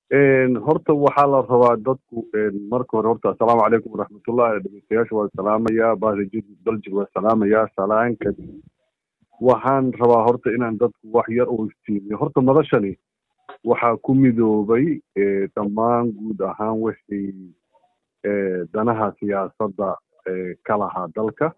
horta waxaa la rabaa dadku marka hore horta assalaamu calaykum waraxmatullahi dhegeystayaasha waa salaamayaa bahdajid daljir waa salaamayaa salaan kadib waxaan rabaa horta inaan dadku wax yar oo iftiimiyo horta madashani waxaa ku midoobay dhammaan guud ahaan wixii danaha siyaasadda ka lahaa dalka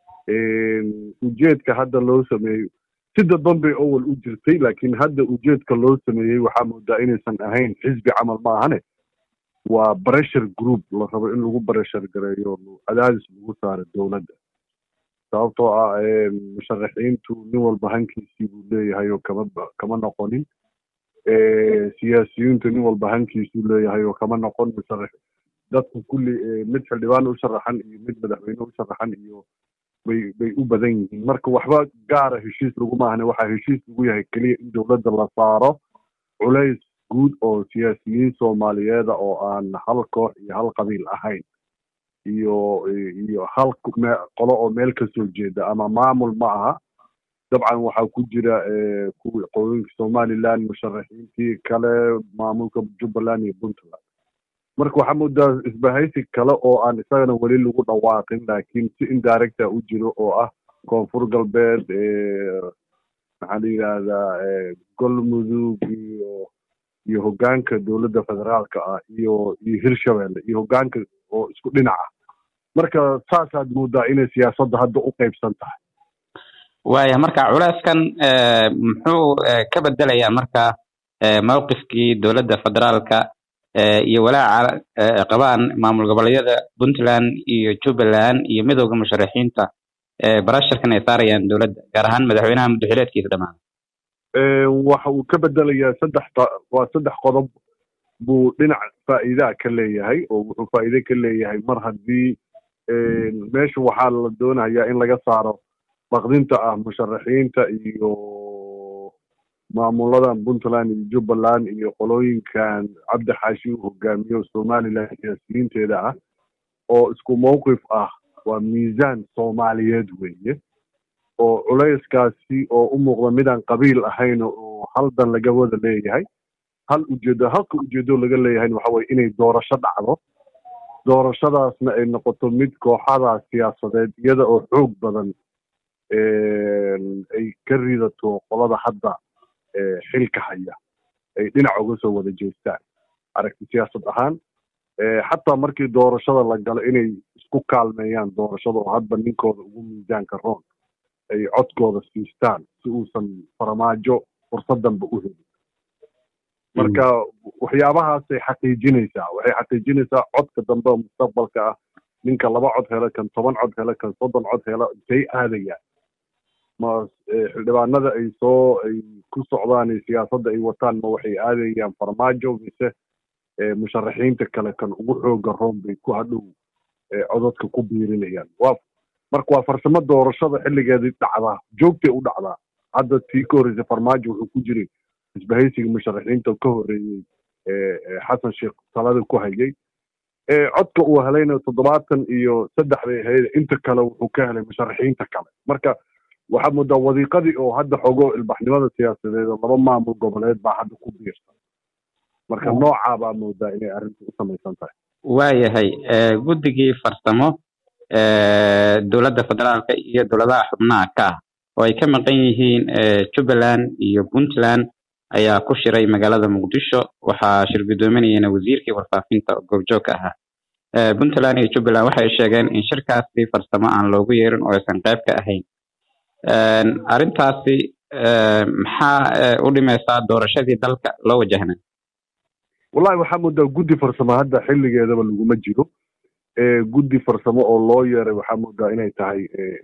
ujeedka hadda loo sameeyo si dadban bay owal u jirtay laakiin hadda ujeedka loo sameeyey waxaa moodaa inaysan ahayn xisbi camal ma ahane waa pressure group la rabo in lagu pressure gareeyo cadaadis lagu saaro dowladda sababtoo ah musharaxiintu nin walba hankiisii buu leeyahay oo kama kama noqonin siyaasiyiintu nin walba hankiisuu leeyahay oo kama noqon musharax dadku kulli mid xildhibaan u sharaxan iyo mid madaxweyne u sharaxan iyo bay bay u badan yihiin marka waxba gaara heshiis laguma ahne waxaa heshiis lagu yahay keliya in dowladda la saaro culays guud oo siyaasiyiin soomaaliyeeda oo aan hal koox iyo hal qabiil ahayn iyo iyo hal qolo oo meel ka soo jeeda ama maamul ma aha dabcan waxaa ku jira kuwii qooyinka somaliland musharaxiintii kale maamulka jubbaland iyo puntland marka waxaa moodaa isbahaysi kale oo aan isagana weli lagu dhawaaqin laakiin si indirecta u jiro oo ah koonfur galbeed maxaa la yidhaahdaa galmudug iyo iyo hoggaanka dowladda federaalka ah iyo iyo hirshabelle iyo hoggaanka oo isku dhinaca marka saasaad moodaa inay siyaasadda hadda u qaybsan tahay waaya marka culeyskan muxuu ka bedelayaa marka mawqifkii dowladda federaalka iyo walaaca qabaan maamul goboleedyada puntland iyo jubbaland iyo midowda musharaxiinta barasharkan ay saarayaan dowladda gaar ahaan madaxweynaha muddaxileedkiisa dhammaada waxa uu ka bedelayaa saddex waa saddex qodob buu dhinac faa'iidaa ka leeyahay oo wuxuu faa'iide ka leeyahay mar haddii meesha waxaa la doonayaa in laga saaro baqdinta ah musharaxiinta iyo maamuladan puntland iyo jubbaland iyo qolooyinkan cabdi xaashi uu hogaamiyo somaliland siyaasiyiinteeda ah oo isku mawqif ah waa miisaan soomaaliyeed weeye oo culayskaasi oo u muuqda midaan qabiil ahayn oo hal dan laga wada leeyahay hal ujeedo halka ujeedo laga leeyahayna waxa weye inay doorasho dhacdo doorashadaasna ay noqoto mid kooxadaas siyaasadeed iyada oo xoog badan ay ka ridato qolada hadda xilka haya ay dhinac uga soo wada jeestaan aragti siyaasad ahaan xataa markii doorashada la galo inay isku kaalmeeyaan doorashada oo hadba ninkooda ugu miisaanka roon ay codkooda siistaan si uusan farmaajo fursadanba u helin marka waxyaabahaasay xaqiijinaysaa waxay xaqiijinaysaa codka dambe oo mustaqbalka ah ninka laba cod hela kan toban cod hela kan soddon cod hela intay aadayaan ma xildhibaanada ay soo ay ku socdaan siyaasadda ay wataan ma waxay aadayaan farmaajo mise musharaxiinta kale kan ugu xooga roon bay ku hadhow codadka ku biirinayaan waa marka waa farsamo doorashada xilligeedii dhacdaa joogtay u dhacdaa hadda tii ka horreysay farmaajo wuxuu ku jiray isbahaysiga musharaxiinta ka horreeyey xasan sheekh talada ku hayay codka uu helayna toddobaatan iyo saddex bay ahayd inta kale wuxuu ka helay musharaxiinta kale marka waxaa moodaa wadiiqadii oo hadda xogo ilbaxnimada siyaasadeed oo laba maamul goboleed baa hadda ku biirsan marka noocaa baa moodaa inay arrintu u samaysan tahay waayahay guddigii farsamo dowladda federaalka iyo dowladaha xubnaha ka ah oo ay ka maqan yihiin jubbaland iyo puntland ayaa ku shiray magaalada muqdisho waxaa shir guddoominayana wasiirkii warfaafinta oo goobjoogka ahaa puntland iyo jubbaland waxay sheegeen in shirkaasi farsamo aan loogu yeerin oo aysan qayb ka ahayn arrintaasi maxaa u dhimaysaa doorashadii dalka loo wajahna wallahi waxaa moodaa guddi farsamo hadda xilligeedaba laguma jiro guddi farsamo oo loo yeeray waxaa moodaa inay tahay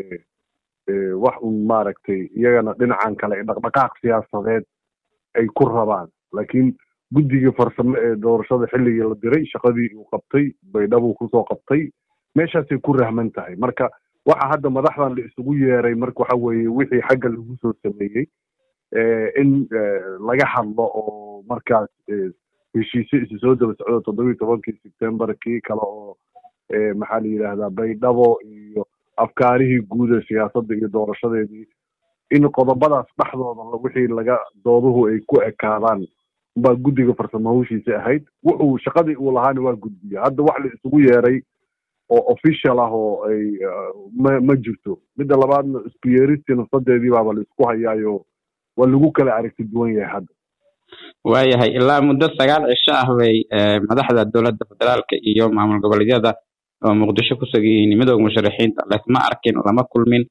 wax un maaragtay iyagana dhinacan kale dhaqdhaqaaq siyaasadeed ay ku rabaan laakiin guddigii farsamo ee doorashada xilligii la diray shaqadii uu qabtay baydhabuu kusoo qabtay meeshaasay ku rahman tahay marka waxa hadda madaxdan la isugu yeeray marka waxa weeye wixii xagga lagu soo sameeyey in laga hadlo oo markaas heshiisyo isu soo daba socdo toddobiyi tobankii sebtembar kii kale oo maxaa la yidhaahdaa baydhabo iyo afkaarihii guud ee siyaasadda iyo doorashadeedii in qodobadaas dhexdooda wixii laga dooduhu ay ku ekaadaan baa guddiga farsamo hawshiisa ahayd wuxuu shaqadii uu lahaana waa gudbiya hadda wax la isugu yeeray oo official ah oo ay ma ma jirto midda labaadna isku yeeristii nafsadeedii baaba la isku hayaayo waa lagu kala aragti duwan yahay hadda waayahay ilaa muddo sagaal cisho ah bay madaxda dowladda federaalka iyo maamul goboleedyada oo muqdisho ku sugan yihiin midooda musharaxiinta laysma arkin lama kulmin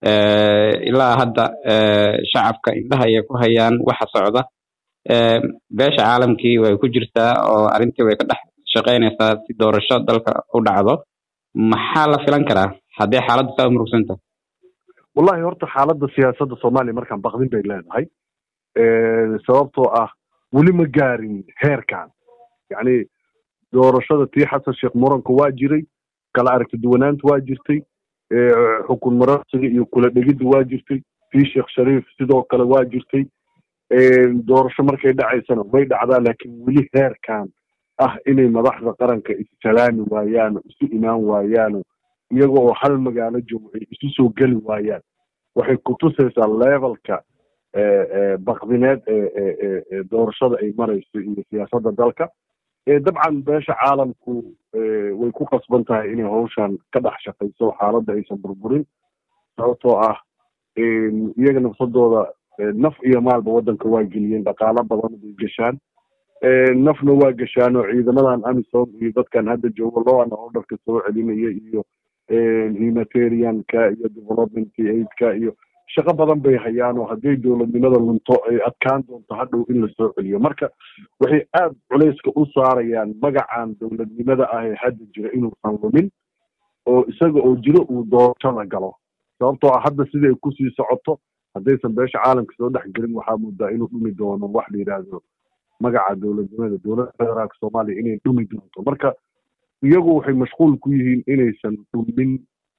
ilaa hadda shacabka indhaha ayay ku hayaan waxa socda beesha caalamkii way ku jirtaa oo arrintii way ka dhex shaqaynaysaa si doorasho dalka u dhacdo maxaa la filan karaa haddii xaaladdu saa u murugsan tahay wallahi horta xaaladda siyaasadda soomaaliya markaan baqdin bay leedahay sababtoo ah weli ma gaarin heerkan yacni doorashada tii xasan sheekh muranka waa jiray kala aragti duwanaanta waa jirtay xukun marasiga iyo kula dhegidda waa jirtay tii sheekh shariif sidoo kale waa jirtay doorasho markay dhacaysana way dhacdaa laakiin weli heerkan ah inay madaxda qaranka issalaami waayaano isu imaan waayaano iyaga oo hal magaalo joogo ay isu soo geli waayaan waxay kutusaysaa levelka bakdineed ee doorashada ay marayso iyo siyaasadda dalka dabcan beesha caalamku way ku qasban tahay inay hawshan ka dhex shaqayso xaaladda aysan burburin sababtoo ah iyaga nafsadooda naf iyo maalba waddanka waa geliyeen dhaqaalo badan bay gashaan nafna waa gashaan oo ciidamadan amisom iyo dadkan hadda joogo law and orderka soo celinaya iyo humanitarianka iyo development aidka iyo shaqo badan bay hayaan oo hadday dowladnimada lunto ay adkaan doonto hadhow in lasoo celiyo marka waxay aada culayska u saarayaan magacan dowladnimada ah ee hadda jira inuusan lumin oo isaga oo jiro uu doorashada galo sababtoo ah hadda sida ay kusii socoto haddaysan beesha caalamka soo dhex gelin waxaa moodaa inuu dhumi doono wax la yidhaahdo magaca dowladnimada dowladda federaalka soomaaliya inay dhumi doonto marka iyagu waxay mashquul ku yihiin inaysan dhumin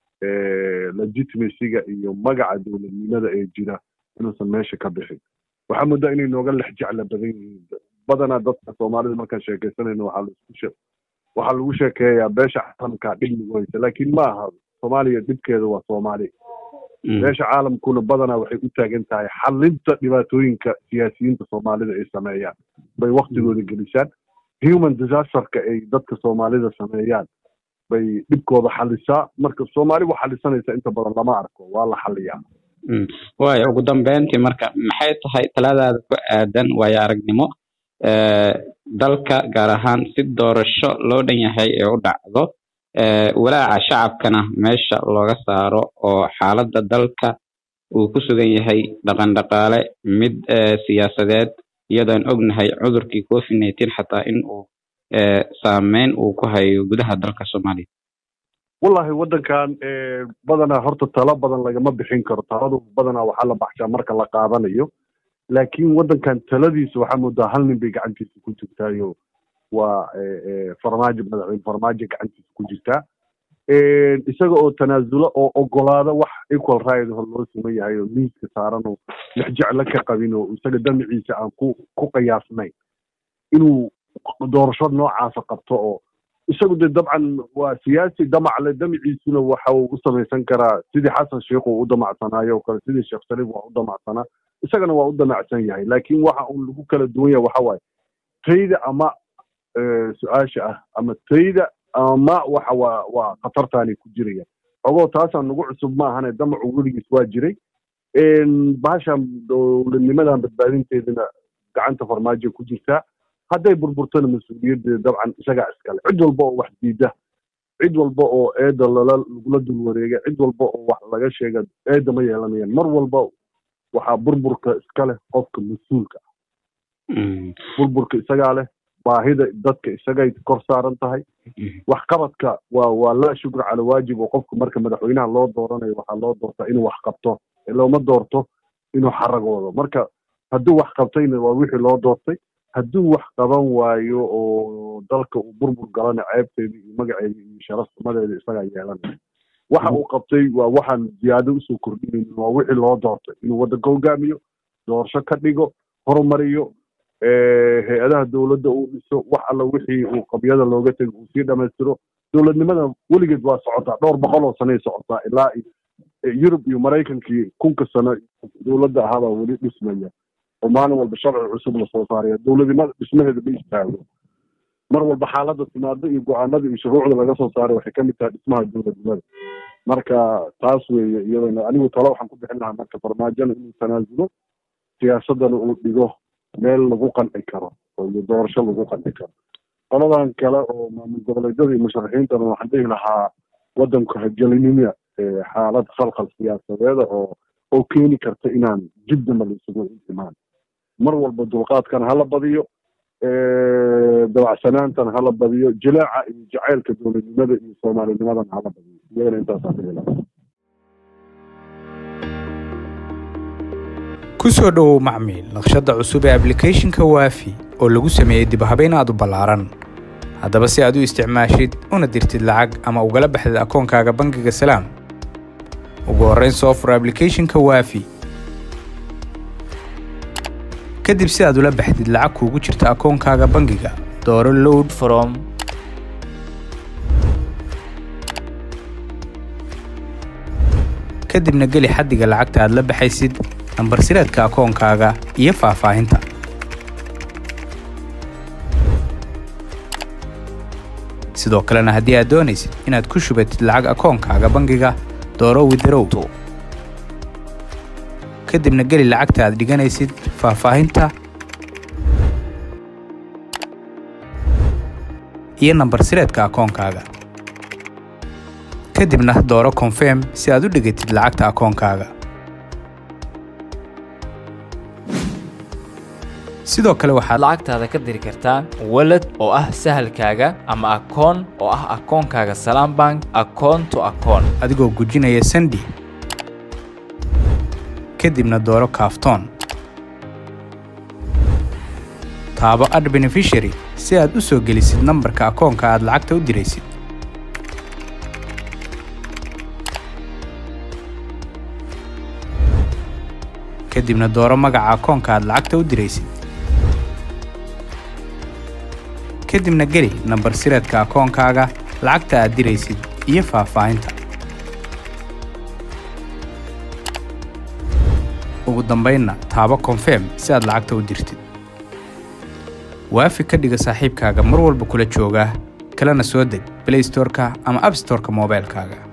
legitimacyga iyo magaca dowladnimada ee jira inuusan meesha ka bixin waxaa moodaa inay nooga lex jecla badan yihiin badanaa dadka soomaalida markaan sheekaysanayno waxaa laisku waxaa lagu sheekeeyaa beesha caalamka dhib lagu haysa laakiin ma aha soomaaliya dhibkeeda waa soomaali beesha caalamkuna badanaa waxay u taagan tahay xalinta dhibaatooyinka siyaasiyiinta soomaalida ay sameeyaan bay waktigooda gelisaan human disasterka ay dadka soomaalida sameeyaan bay dhibkooda xalisaa marka soomaali wa xalisanaysa inta badan lama arko waa la xaliyaa waayo ugu dambeyntii marka maxay tahay taladaada ku aadan waayo aragnimo dalka gaar ahaan si doorasho loo dhan yahay ee u dhacdo walaaca shacabkana meesha looga saaro oo xaaladda dalka uu ku sugan yahay dhaqan dhaqaale mid siyaasadeed iyadoon ognahay cudurkii covid nineteen xataa in uu saameyn uu ku hayo gudaha dalka soomaaliya wallahi waddankan badanaa horta talo badan lagama bixin karo taladu badanaa waxaa la baxshaa marka la qaadanayo laakiin waddankan taladiisa waxaa moodaa hal nin bay gacantiisa ku jirtaayo waa farmaajo madaxweyne farmaajo gacantiisa ku jirtaa isaga oo tanaasulo oo ogolaada wax equal right hor loo siman yahay oo miiska saaran oo lexjeclo ka qabin oo isaga damaciisa aan ku ku qiyaasnayn inuu doorasho noocaasa qabto oo isagu de dabcan waa siyaasi damacle damaciisuna waxa uu u samaysan karaa sidii xasan sheikh uu u damacsanaayo oo kale sidii sheekh shariif waa u damacsanaa isagana waa u damacsan yahay laakiin waxa uu lagu kala duwan yahay waxa waaye tayda ama su-aasha ah ama tayda ama waxa waa waa khatartaanay ku jirayaan ogoo taasaan nagu cusub ma ahane damacu weligiis waa jiray bahashan dowladnimadan badbaadinteedana gacanta farmaajo ku jirtaa hadday burburtona mas-uuliyaddeeda dabcan isagaa iskale cid walba oo wax diida cid walba oo eedda lala lagula dul wareega cid walba oo wax laga sheega eedda ma yeelanayaan mar walba waxaa burburka iska leh qofka mas-uulka ah burburka isagaa leh baahida dadka isagay kor saaran tahay waxqabadka waa waa laa shukr cala waajib oo qofka marka madaxweynaha loo dooranayo waxaa loo doortaa inuu wax qabto looma doorto inuu xaragoodo marka hadduu wax qabtayna waa wixii loo doortay hadduu wax qaban waayo oo dalka uu burbur galana ceebteeda iyo magaceeda iyo sharafnimadeeda isagaa yeelanaya waxa uu qabtay waa waxaan ziyaado usoo kordhinayn waa wixii loo doortay inuu waddanka hogaamiyo doorasho ka dhigo horumariyo hay-adaha dowladda uu dhiso wax alla wixii uu qabyada looga tego uu sii dhamaystiro dowladnimada weligeed waa socotaa dhowr boqol oo sanay socotaa ilaa yurub iyo maraykankii kunka sano dowladda ahaabaa weli dhismaya oo maalin walba sharci cusub lasoo saaraya dowladnimada dhismaheeda ma istaago mar walba xaaladda timaado iyo go-aanada iyo shuruucda laga soo saaray waxay kamid tahay dhismaha dowladnimada marka taas weeye iyadana anigu talo waxaan ku bixin lahaa marka farmaajona inuu tanaasulo siyaasadana uu dhigo meel lagu qanci karo oo iyo doorasho lagu qanci karo qoladan kale oo maamul goboleedyada iyo musharaxiintana waxaan dhihi lahaa wadanku hagelinima xaalad khalkhal siyaasadeeda oo oo keeni karta inaan jibdama la isugu imaan mar walba dulqaadkana hala badiyo dabacsanaantana hala badiyo jilaaca iyo jacaylka dowladnimada iyo soomaalinimadana hala badiyo iyagana intaasaan dhihi lahaa ku soo dhowow macmiil naqshadda cusub ee ablicathonka waafi oo lagu sameeyey dib habeyn aad u ballaaran haddaba si aad u isticmaashid una dirtid lacag ama ugala baxdid akoonkaaga bangiga salaam ugu horrayn soo fur ablicathonka waafi kadib si aad ula baxdid lacag kuugu jirta akoonkaaga bangiga dooro load from kadibna geli xaddiga lacagta aad la baxaysid nambar sireedka akoonkaaga iyo faahfaahinta sidoo kalena haddii aad doonaysid inaad ku shubatid lacag akoonkaaga bangiga dooro widarow kadibna geli lacagta aad dhiganaysid faahfaahinta iyo nambar sireedka akoonkaaga kadibna dooro confirm si aad u dhigatid lacagta akoonkaaga sidoo kale waxaad lacagtaada ka diri kartaa walad oo ah sahalkaaga ama akoon oo ah akoonkaaga salaam bank akoon to akoon adigoo gujinaya sandi kadibna dooro kaaftoon taabo ad beneficiary si aad u soo gelisid nambarka akoonka aad lacagta u diraysid kadibna dooro magaca akoonka aad lacagta u diraysid kadibna geli nambar sireedka akoonkaaga lacagta aad diraysid iyo faahfaahinta ugu dambaynna taabo konfirm si aad lacagta u dirtid waafi ka dhiga saaxiibkaaga mar walba kula jooga kalena soo deg blaystoreka ama abstoreka moobaylkaaga